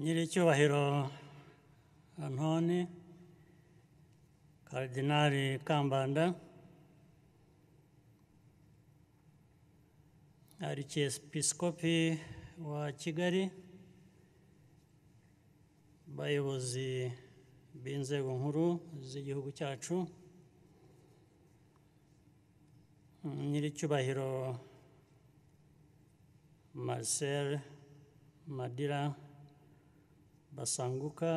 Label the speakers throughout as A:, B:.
A: nyiricyubahiro antoni karidinali kambanda arikiyesipisikopi wa kigali abayobozi b'inzego nkuru z'igihugu cyacu nyiricyubahiro marcel madira basanguka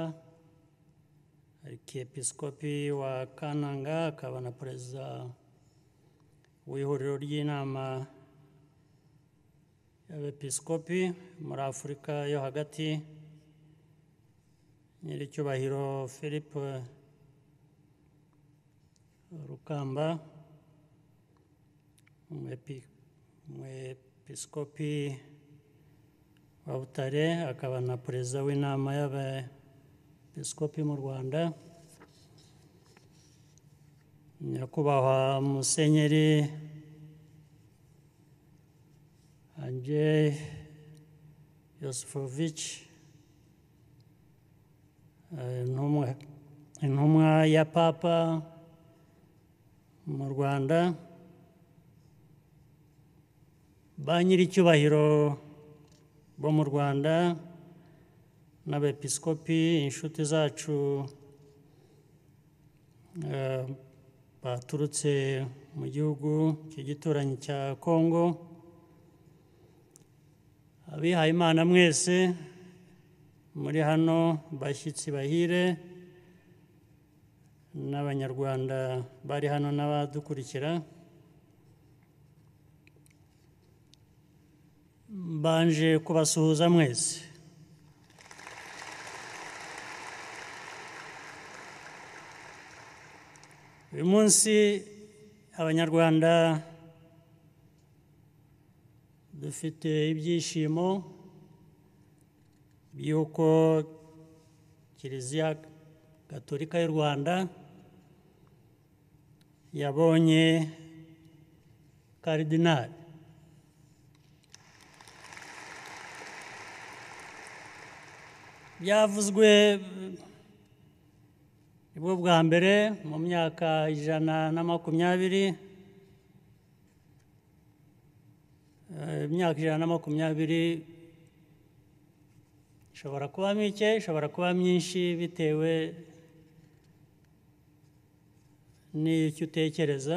A: arikiyepesikopi wa kananga akaba na perezida w'ihuriro ry'inama y'abepisikopi muri afurika yo hagati nyiricyubahiro philippe rukamba umwepisikopi wa butare akaba na perezida w'inama y'abepisikopi mu rwanda nyakubahwa musenyeri andrei yosifovici intumwa intumwa ya papa mu rwanda ba nyir'icyubahiro bo mu rwanda n'abepisikopi inshuti zacu baturutse mu gihugu cy'igituranyi cya kongo abihaye imana mwese muri hano bashyitsi bahire n'abanyarwanda bari hano n'abadukurikira mbanje kubasuhuza mwese uyu munsi abanyarwanda dufite ibyishimo by'uko kiliziya gaturika y'u rwanda yabonye karidinali byavuzwe nibwo bwa mbere mu myaka ijana na makumyabiri imyaka ijana na makumyabiri ishobora kuba mike ishobora kuba myinshi bitewe n'icyo utekereza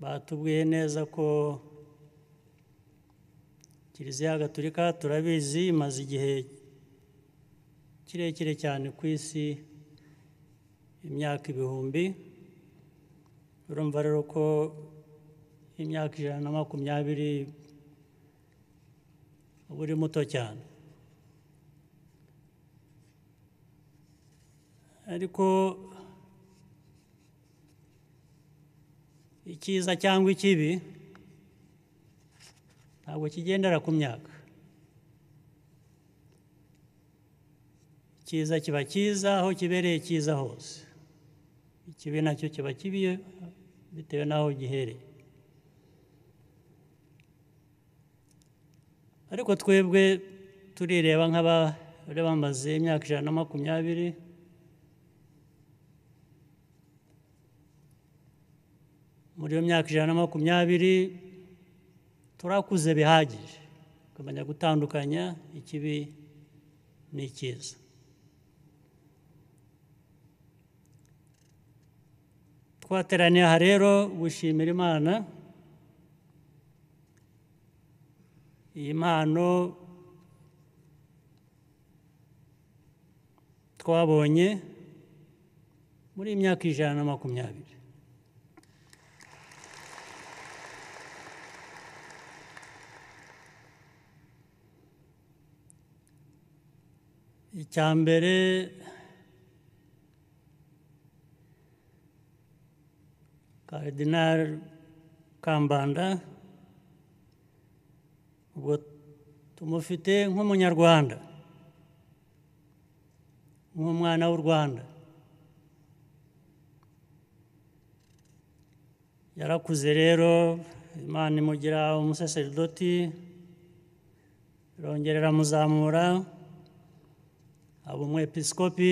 A: batubwiye neza ko kiliziya gaturika turabizi imaze igihe kirekire cyane ku isi imyaka ibihumbi urumva rero ko imyaka ijana na makumyabiri uba uri muto cyane ariko icyiza cyangwa ikibi ntabwo kigendera ku myaka icyiza kiba cyiza aho kibereye cyiza hose ikibi nacyo kiba kibi bitewe n'aho gihereye ariko twebwe turireba nk'abari bamaze imyaka ijana na makumyabiri muri iyo myaka ijana na makumyabiri turakuze bihagije tukamenya gutandukanya ikibi n'icyiza twateraniye aha rero gushimira imana iyi mpano twabonye muri iyi myaka ijana na makumyabiri icya mbere karidinari kambanda ubwo tumufite nk'umunyarwanda nk'umwana w'u rwanda yarakuze rero imana imugira umusaserdoti irongera iramuzamura haba umwepiskopi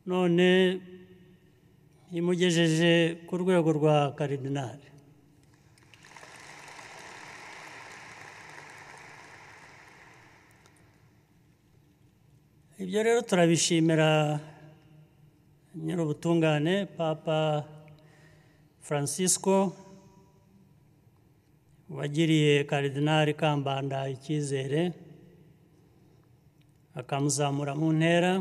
A: none imugejeje ku rwego rwa karidinali ibyo rero turabishimira nyir'ubutungane papa francisco wagiriye karidinali kambanda icyizere akamuzamura mu ntera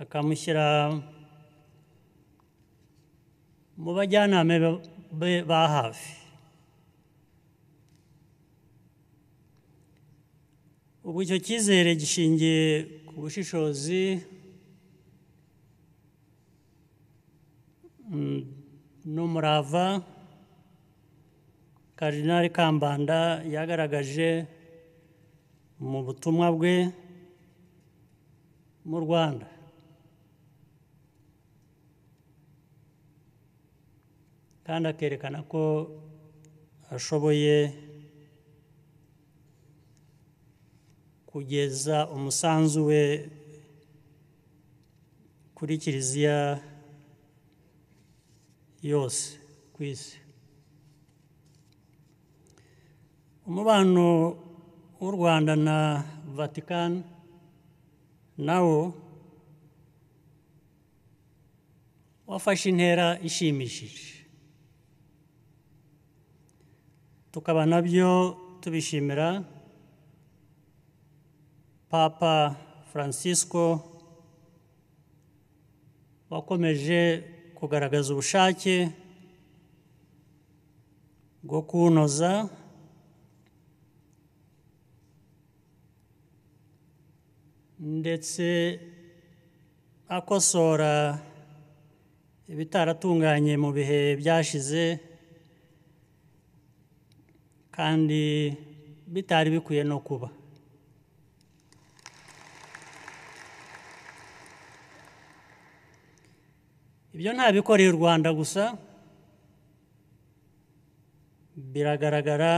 A: akamushyira mu bajyanama be ba hafi ubu icyo cyizere gishingiye ku bushishozi mm, n'umurava karidinali kambanda yagaragaje mu butumwa bwe mu rwanda kandi akerekana ko ashoboye kugeza umusanzu we kuri kiliziya yose ku isi umubano w'u rwanda na vatikani nawo wafashe intera ishimishije tukaba nabyo tubishimira papa francisco wakomeje kugaragaza ubushake bwo kuwunoza ndetse akosora ibitaratunganye mu bihe byashize kandi bitari bikwiye no kuba ibyo ntabikoreye u rwanda gusa biragaragara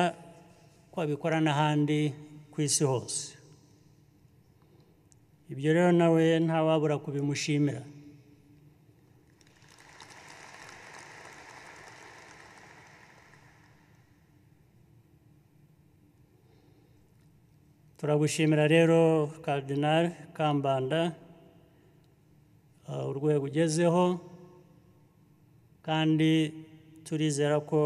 A: ko babikora n'ahandi ku isi hose ibyo rero nawe ntawabura kubimushimira turagushimira rero karidinali kambanda uh, urwego ugezeho kandi turizera ko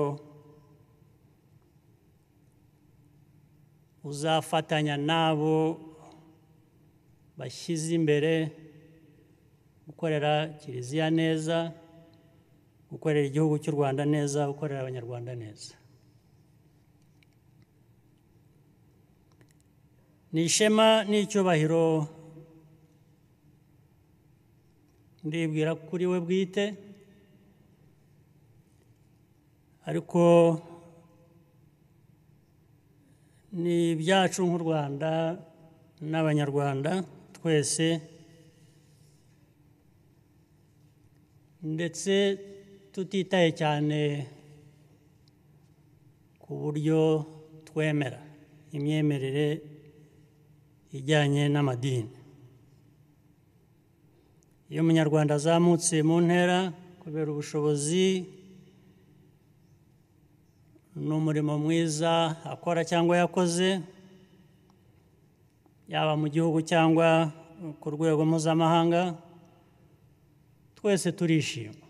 A: uzafatanya n'abo bashyize imbere gukorera kiliziya neza gukorera igihugu cy'u rwanda neza gukorera abanyarwanda neza ni ishema n'icyubahiro ndibwira kuri we bwite ariko ni ibyacu nk'u rwanda n'abanyarwanda twese ndetse tutitaye cyane ku buryo twemera imyemerere ijyanye n'amadini iyo umunyarwanda azamutse mu ntera kubera ubushobozi n'umurimo mwiza akora cyangwa yakoze yaba mu gihugu cyangwa ku rwego mpuzamahanga twese turishima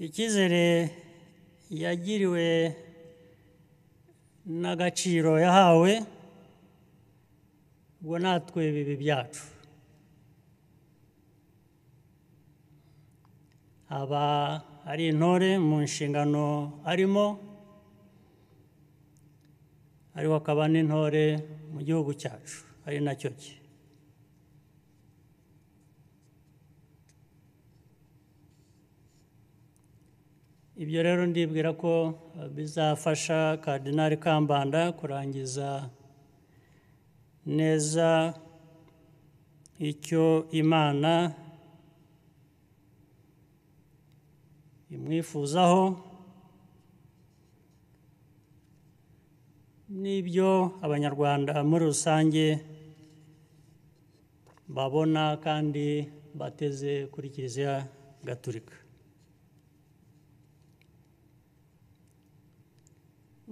A: icyizere yagiriwe n'agaciro yahawe ubwo natwe bibi byacu aba ari intore mu nshingano arimo ariko akaba n'intore mu gihugu cyacu ari nacyo cye ibyo rero ndibwira ko bizafasha karidinali kambanda kurangiza neza icyo imana imwifuzaho n'ibyo abanyarwanda muri rusange babona kandi bateze kuri kiliziya gaturika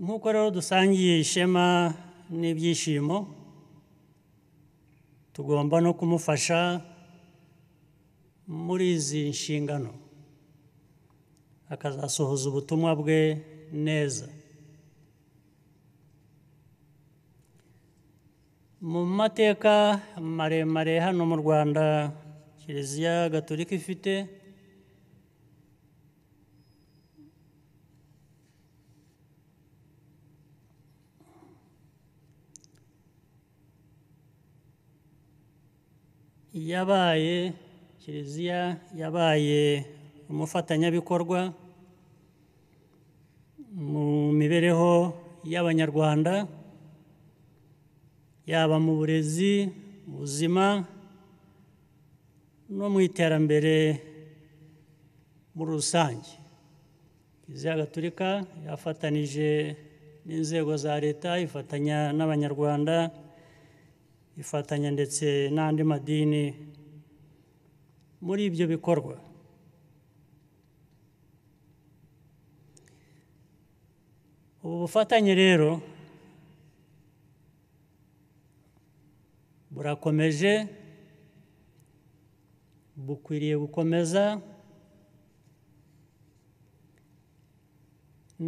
A: nk'uko rero dusangiye ishema n'ibyishimo tugomba no kumufasha muri izi nshingano akazasohoza ubutumwa bwe neza mu mateka maremare hano mu rwanda kiliziya gaturika ifite yabaye kiliziya yabaye umufatanyabikorwa mu mibereho y'abanyarwanda yaba mu burezi mu buzima no mu iterambere muri rusange kiliziya gaturika yafatanije n'inzego za leta ifatanya n'abanyarwanda ifatanya ndetse n'andi madini muri ibyo bikorwa ubu bufatanye rero burakomeje bukwiriye gukomeza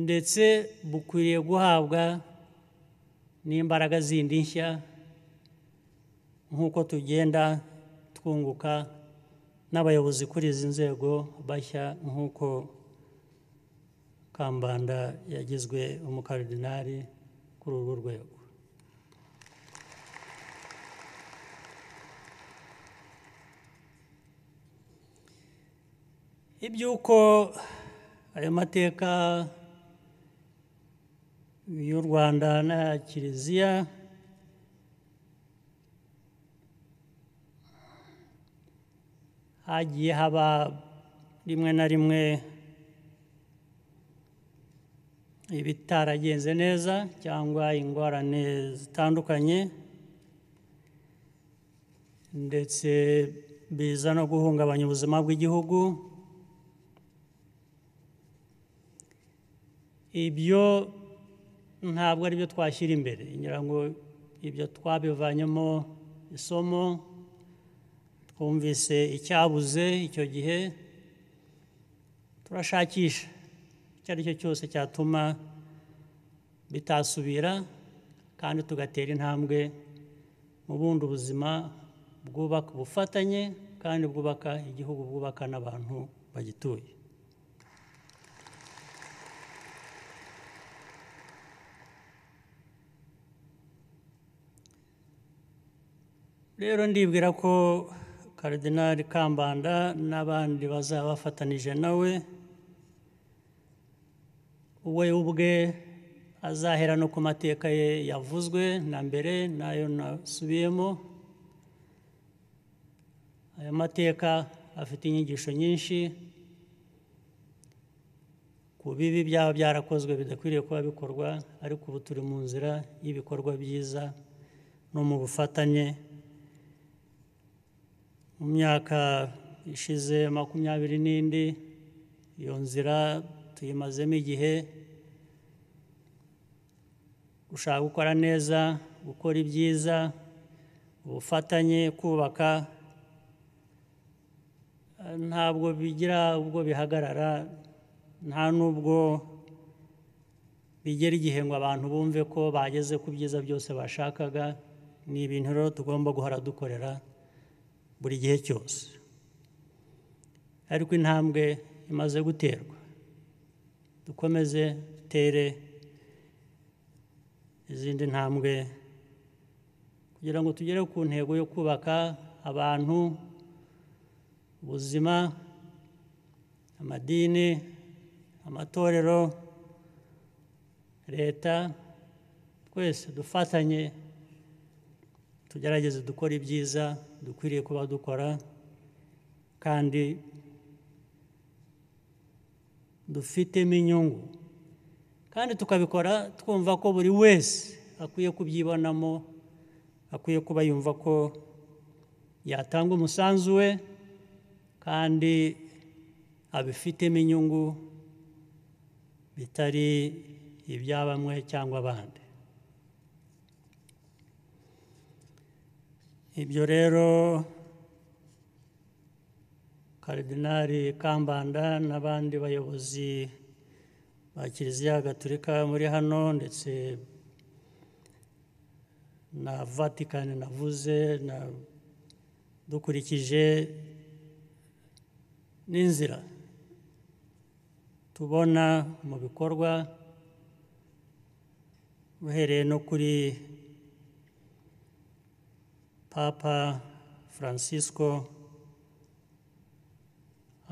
A: ndetse bukwiriye guhabwa n'imbaraga zindi nshya nk'uko tugenda twunguka n'abayobozi kuri izi nzego bashya nk'uko kambanda yagizwe umukaridinari kuri uru rwego iby'uko ayo mateka y'u rwanda na kiliziya hagiye haba rimwe na rimwe ibitaragenze neza cyangwa ingorane zitandukanye ndetse biza no guhungabanya ubuzima bw'igihugu ibyo ntabwo ari byo twashyira imbere ngira ngo ibyo twabivanyemo isomo twumvise icyabuze icyo gihe turashakisha icyo ari cyo cyose cyatuma bitasubira kandi tugatera intambwe mu bundi buzima bwubaka ubufatanye kandi bwubaka igihugu bwubaka n'abantu bagituye rero ndibwira ko karidinari kambanda n'abandi bazaba bafatanije nawe we ubwe azahera no ku mateka ye yavuzwe na mbere n'ayo nasubiyemo ayo mateka afite inyigisho nyinshi ku bibi byaba byarakozwe bidakwiriye kuba bikorwa ariko ubu turi mu nzira y'ibikorwa byiza no mu bufatanye mu myaka ishize makumyabiri n'indi iyo nzira tuyimazemo igihe gushaka gukora neza gukora ibyiza ubufatanye kubaka ntabwo bigira ubwo bihagarara nta n'ubwo bigera igihe ngo abantu bumve ko bageze ku byiza byose bashakaga ni ibintu rero tugomba guhora dukorera buri gihe cyose ariko intambwe imaze guterwa dukomeze dutere izindi ntambwe kugira ngo tugere ku ntego yo kubaka abantu ubuzima amadini amatorero leta twese dufatanye tugerageze dukora ibyiza dukwiriye kuba dukora kandi dufitemo inyungu kandi tukabikora twumva ko buri wese akwiye kubyibonamo akwiye kuba yumva ko yatanga umusanzu we kandi abifitemo inyungu bitari ibya bamwe cyangwa abandi ibyo rero karidinari kambanda n'abandi bayobozi ba kiliziya gatolika muri hano ndetse na vatikani navuze na dukurikije n'inzira tubona mu bikorwa uhereye no kuri papa francisco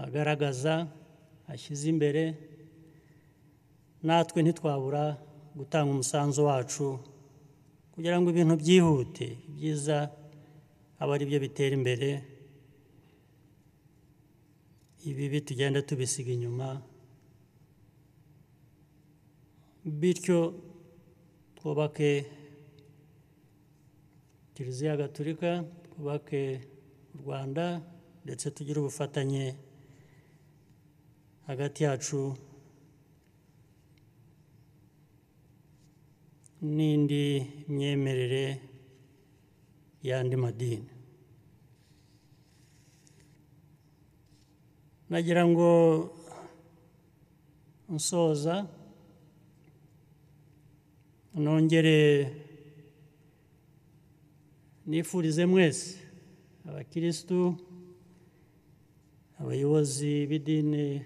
A: agaragaza ashyize imbere natwe ntitwabura gutanga umusanzu wacu kugira ngo ibintu byihute byiza aba ari byo bitera imbere ibibi tugenda tubisiga inyuma bityo twubake kiliziya gatolika twubake u rwanda ndetse tugire ubufatanye hagati yacu n'indi myemerere y'andi madini nagira ngo nsoza nongere nifurize mwese abakirisitu abayobozi b'idini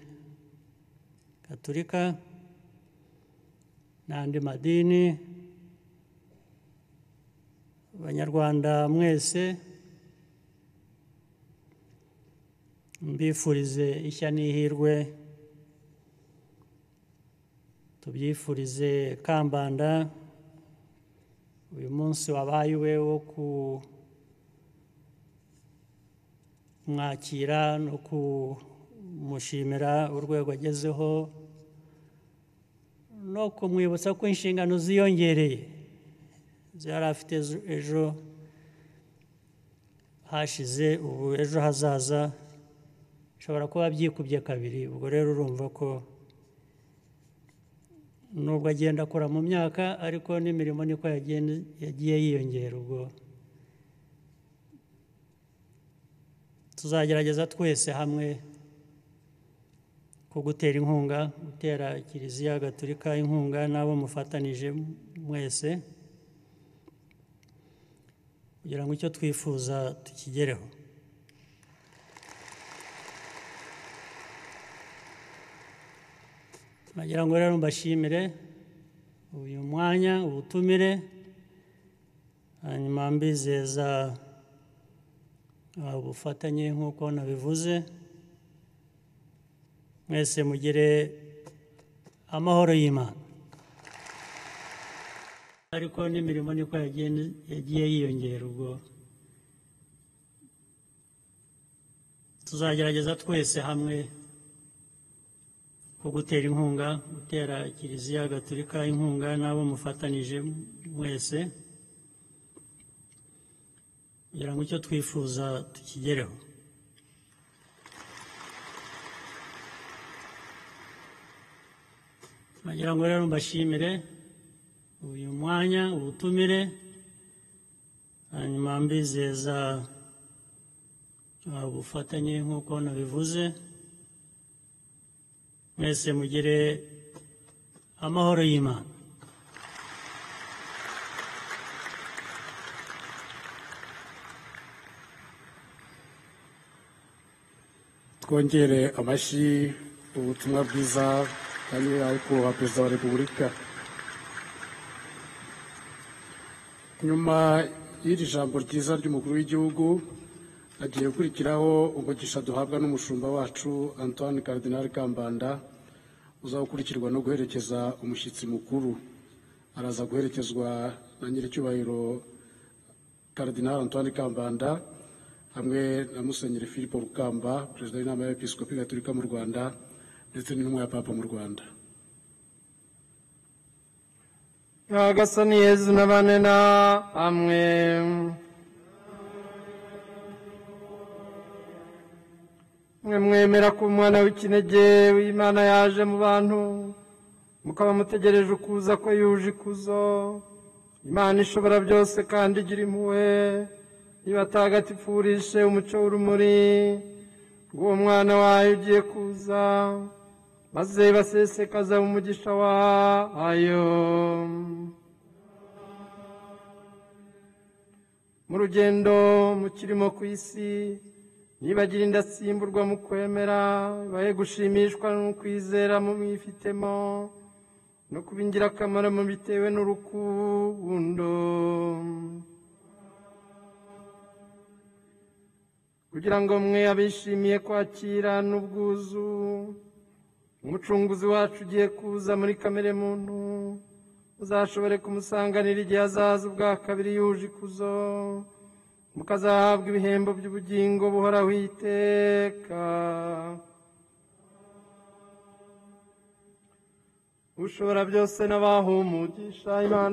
A: gaturika n'andi madini abanyarwanda mwese mbifurize ishya n'ihirwe tubyifurize kambanda uyu munsi wabaye uwe wo kumwakira no kumushimira urwego agezeho no kumwibutsa ko inshingano ziyongereye zari afite ejo hashize ubu ejo hazaza bishobora kuba byikubye kabiri ubwo rero urumva ko nubwo agenda akora mu myaka ariko n'imirimo niko yagiye yiyongera ubwo tuzagerageza twese hamwe ko gutera inkunga gutera kiliziya gaturika inkunga n'abo mufatanije mwese kugira ngo icyo twifuza tukigereho nagira ngo rero mbashimire uyu mwanya ubutumire hanyuma mbizeza ubufatanye nk'uko nabivuze mwese mugire amahoro y'imana ariko n'imirimo niko yagiye yiyongera ubwo tuzagerageza twese hamwe ko gutera inkunga gutera kiliziya gaturika inkunga n'abo mufatanije mwese kugira ngo icyo twifuza tukigereho nagira ngo rero mbashimire uyu mwanya ubutumire hanyuma mbizeza ubufatanye nk'uko nabivuze mwese mugire amahoro y'imana
B: twongere amashyi ubutumwa bwiza na nyiranyakubahwa perezida wa repubulika nyuma y'iri jambo ryiza ry'umukuru w'igihugu hagiye gukurikiraho umugisha duhabwa n'umushumba wacu antoine karidinari kambanda uzakurikirwa no guherekeza umushyitsi mukuru araza guherekezwa na nyiricyubahiro karidinari antoine kambanda hamwe na musenyeri philippe rukamba perezida w'inama y'abepiskopi gatolika mu rwanda ndetse n'intumwa ya papa mu rwanda
C: nyagasani yezu n'abane na amwe mwe mwemera ko umwana w'ikinege w'imana yaje mu bantu mukaba mutegereje ukuza ko yuje ikuzo imana ishobora byose kandi igira impuhwe ibatagatifurishe umucyo w'urumuri rw'uwo mwana wayo ugiye kuza maze basesekaza umugisha wayo mu rugendo mukirimo ku isi nibagira indasimburwa mu kwemera bahe gushimishwa n'ukwizera mu mwifitemo no kuba ingirakamaro mu bitewe n'urukundo kugira ngo mwe abishimiye kwakira n'ubwuzu umucunguzi wacu ugiye kuza muri kamere muntu uzashobore kumusanganira igihe azaza ubwa kabiri yuje ikuzo mukazahabwa ibihembo by'ubugingo buhoraho iteka ushobora byose n'abahumugisha imana